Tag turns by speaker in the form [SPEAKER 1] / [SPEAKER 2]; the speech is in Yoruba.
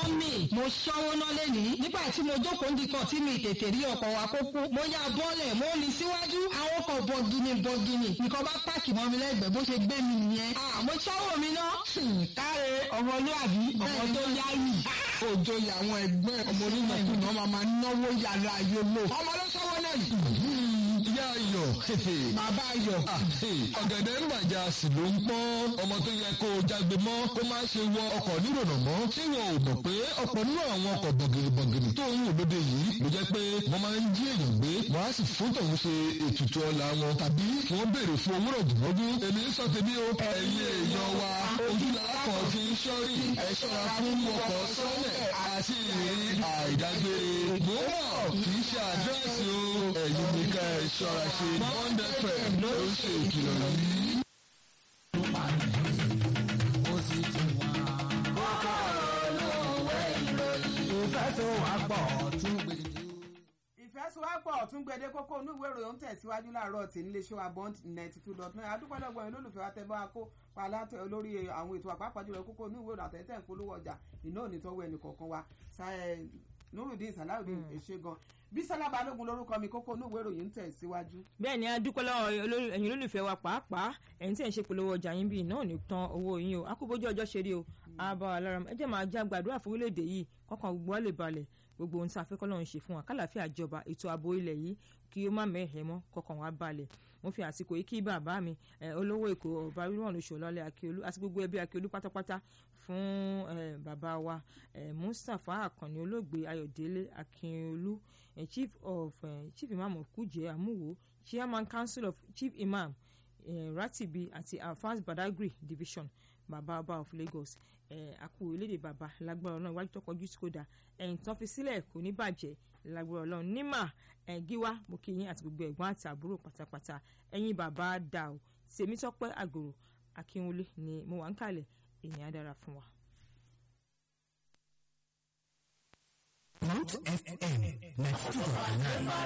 [SPEAKER 1] mọ́mì mo ṣọ́wó ná lẹ́nìí nígbà tí mo jókòó ń dikọ̀ tí mi tètè rí ọkọ̀ wa kó kú mo yá bọ́ọ̀lẹ̀ mo ní síwájú àwọn ọkọ̀ bọ̀gìnì bọ̀gìnì nìkan bá pààkì mọ́ mi lẹ́gbẹ̀ẹ́ bó ṣe gbé mi nìyẹn àmọ́ ṣọ́wó mi ná káre ọmọlúwàbí ọmọ tó yáyì òjò ìyàwó ẹgbẹ́ ọmọ onímọ̀kùnà máa máa náwó yàrá yòlò ọmọ ló ṣọ́wọ́ náà yìí.
[SPEAKER 2] ìyá ayọ̀
[SPEAKER 1] bàbá ayọ̀
[SPEAKER 2] ọ̀gẹ̀dẹ̀ ń bàjá sì ló ń pọ́n ọmọ tó yẹ kó o jágbe mọ́ kó má ṣe wọ ọkọ̀ nírònà mọ́ ṣé wọn ò mọ̀ pé ọ̀pọ̀ nínú àwọn ọkọ̀ bọ̀gìnìbọ̀gìnì tó ń wò lóde yìí ló jẹ́ pé wọ́n máa ń jí èèyàn gbé wọ́n á sì fún tòun ṣe ètùtù ọ̀la wọn tàbí kí wọ́n béèrè fún owó rọ̀gùnrọ̀gùn èmi ń sọ tèmi o ẹ̀yin èèyàn wa ojú làákọ̀ fi ń ṣọ́rí ẹ ṣọ́ra fún ọkọ̀ sọ́lẹ̀ àti ìrírí àìdágbére gbọ́dọ̀ kì í ṣe àdírẹ́sì o ẹ̀yin ní ká ẹ ṣọ́ra ṣe bọ́ńdẹ́fẹ̀ ló ń ṣe ìkìlọ̀ yìí.
[SPEAKER 3] ìfẹ́sowápọ̀ tún gbẹdẹ kókó inú ìwé ìròyìn tẹ̀síwájú láàárọ̀ tí níléeṣẹ́ wa bond ninety two dot nine adúpọ̀lọpọ̀ yẹn lólùfẹ́ wa tẹ́ bá kó palátẹ olórí àwọn ètò àpapọ̀ jùlọ kókó inú ìwé ìròyìn àtẹ̀tẹ̀ ń polówó ọjà iná ò ní tọ́wọ́ ẹnì kọ̀ọ̀kan wa nurudin salawudeen èṣe gan bísọ́lá balógun lórúkọ mi kókó inú ìwé ìròyìn tẹ̀síwájú.
[SPEAKER 4] bẹ́ẹ̀ ni a dúpẹ́ lọ́wọ́ ẹ̀yin olólùfẹ́ wa pàápàá ẹ̀yin tí ẹ̀ ń ṣe polówó ọjà yín bíi náà ní tán owó yín o akúbójú ọjọ́ ṣe rí o àbá alára ẹ jẹ́ máa já gbàdúrà fún orílẹ̀-èdè yìí kọ́kàn gbogbo wa lè balẹ̀ gbogbo ohun tí a fẹ́ kọ́ lọ́run ṣe fún wa kálàáfíà jọba ètò ààbò ilẹ̀ yìí kí ó má mẹ́hẹ̀ mọ́ kọ́kàn wa balẹ̀ mo fi àsìkò yìí kí bàbá mi olówó èkó ọba rírọ̀n lóṣù ọlọ́lẹ̀ akíolú àti gbogbo ẹbí akíolú pátápátá fún bàbá wa mustapha akànni olóògbé ayọ̀délé akíolú chief of chief imam of kuje amuwo chairman council of chief imam ratibi àti alfaz badagry division bàbá ọba of lagos àkú orílẹ̀-èdè bàbá lágbára ọlọ́run iwájú tó kọjú sí kódà ẹ̀yìn tán fi sílẹ̀ kò ní bàjẹ́ lágbára ọlọ́run nímà gíwá mo kí yín àti gbogbo ẹ̀gbọ́n àti àbúrò pátápátá ẹ̀yin bàbá dà ó tèmítọ́pẹ́ àgòrò akínwulẹ̀ ni mo wà ń kalẹ̀ èèyàn á dára fún wa.
[SPEAKER 5] Root FM ninety two point nine.